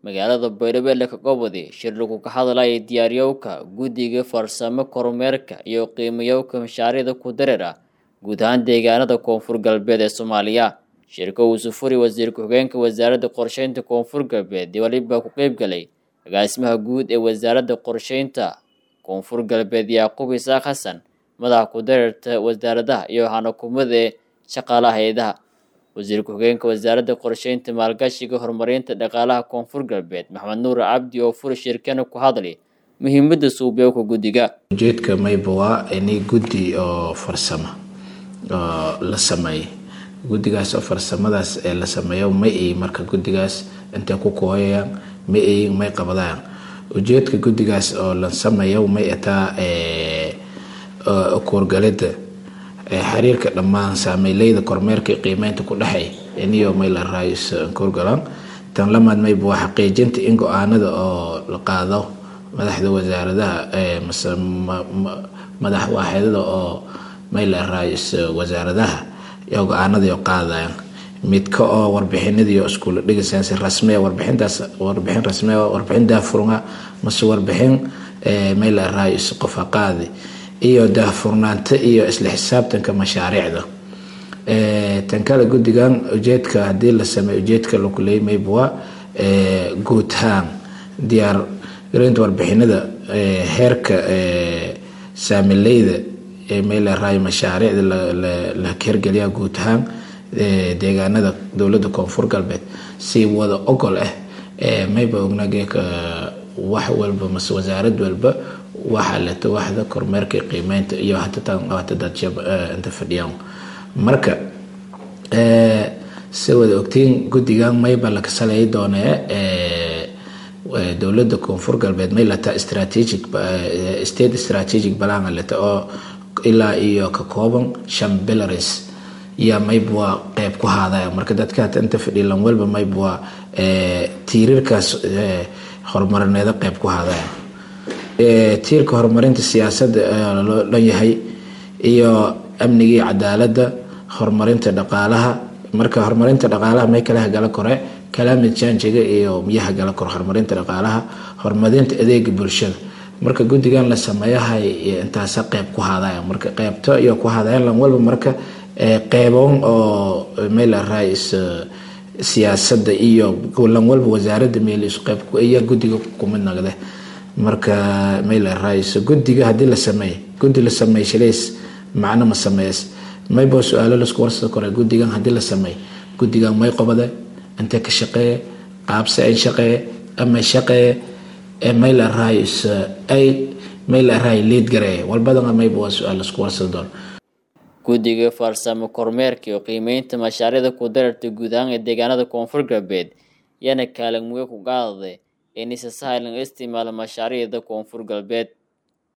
magaalada Baydhabo ka gobodi shir lagu ka hadlayo diyaariyowka guddiga farsamo kormeerka iyo qiimayowka mashaariicda ku dareera guud ahaan deegaanada koonfur galbeed ee Soomaaliya shirka uu sufuri wasiir ku-xigeenka wasaaradda qorsheynta koonfur galbeed waliba ku qayb galay agaasimaha guud ee wasaaradda qorsheynta koonfur galbeed Yaaqub Isaaq Xasan madaxa ku dareerta wasaaradaha iyo xanakumada shaqaalaha hay'adaha wasiir ku-xigeenka wasaaradda qorsheynta maalgashiga horumarinta dhaqaalaha koonfur galbeed maxamed nuur cabdi oo furi shirkana ku hadlay muhiimadda suubyowka guddiga ujeedka mayba waa ini guddi oo farsamo oo la sameeyay guddigaas oo farsamadaas ee la sameeyo ma ay marka guddigaas intay ku kooyayaan ma ay may qabadayaan ujeedka guddigaas oo la sameeyo may ataa kuurgalida xiriirka dhammaan saameyleyda kormeerka qiimeynta ku dhexay iniyo may la raayis kuurgalaan tan lamaad mayba waa xaqiijinta in go-aanada oo la qaado madaxda wasaaradaha madax waaxidada oo may la raayis wasaaradaha iyo go-aanada qaadayaan midka oo warbixinadiiyo iskuula dhigisaansi rasmiya warbixintaas warbixin rasmiya warbixin daafurnga mase warbixin may la raayis qofa qaadi iyo daahfurnaanta iyo isla xisaabtanka mashaariicda tan kale guddigan ujeedka haddii la sameeyo ujeedka lakuleeyay mayba waa guud ahaan diyaar gareynta warbixinada heerka saamileyda may la raayo mashaariicda la hirgeliya guud ahaan deegaanada dowladda koonfur galbeed si wada ogol ah mayba ognage wax walba mase wasaarad walba waxaa leta waxda kormeerka qiimeynta iyo hatadadshab inta fadhiyaan marka si wada ogtiin guddigan mayba la kasalay doonee dowladda koonfur galbeed may leta strategic state strategic balanga leta oo ilaa iyo ka kooban shan bilaris yaa mayba waa qeyb ku haadaya marka dadka hata inta fadhiilan walba mayba waa tiirarkaas horumarineeda qeyb ku haadaya tiirka horumarinta siyaasadda loo dhan yahay iyo amniga iyo cadaaladda horumarinta dhaqaalaha marka horumarinta dhaqaalaha may kala hagala kore climate changiga iyo miyaha gala kore horumarinta dhaqaalaha horumarinta adeega bulshada marka guddigan la sameeyahay intaasa qeyb ku haadaya marka qeybto iyo ku haadayan lan walba marka qeyboon oo meel rais siyaasadda iyo lan walba wasaaradda meel isu qeyb iyo guddiga kumid nagde marka meel rais guddiga haddii la sameey guddi la sameey shilays macno ma sameeyas mayba su-aalo laisku warsada kore guddigan haddii la sameey guddigan may qobade intee ka shaqeeye qaabse ay shaqeeye ama shaqeeye meel rais ay meel ray liid gareeye walbadana mayba waa su-aal laisku warsada doon guddiga farsamo kormeerka iyo qiimeynta mashaariicda ku dararta guud ahaan ee deegaanada koonfur galbeed yana kaalin muge ku qaadaday in si sahlan isticmaala mashaariicda koonfur galbeed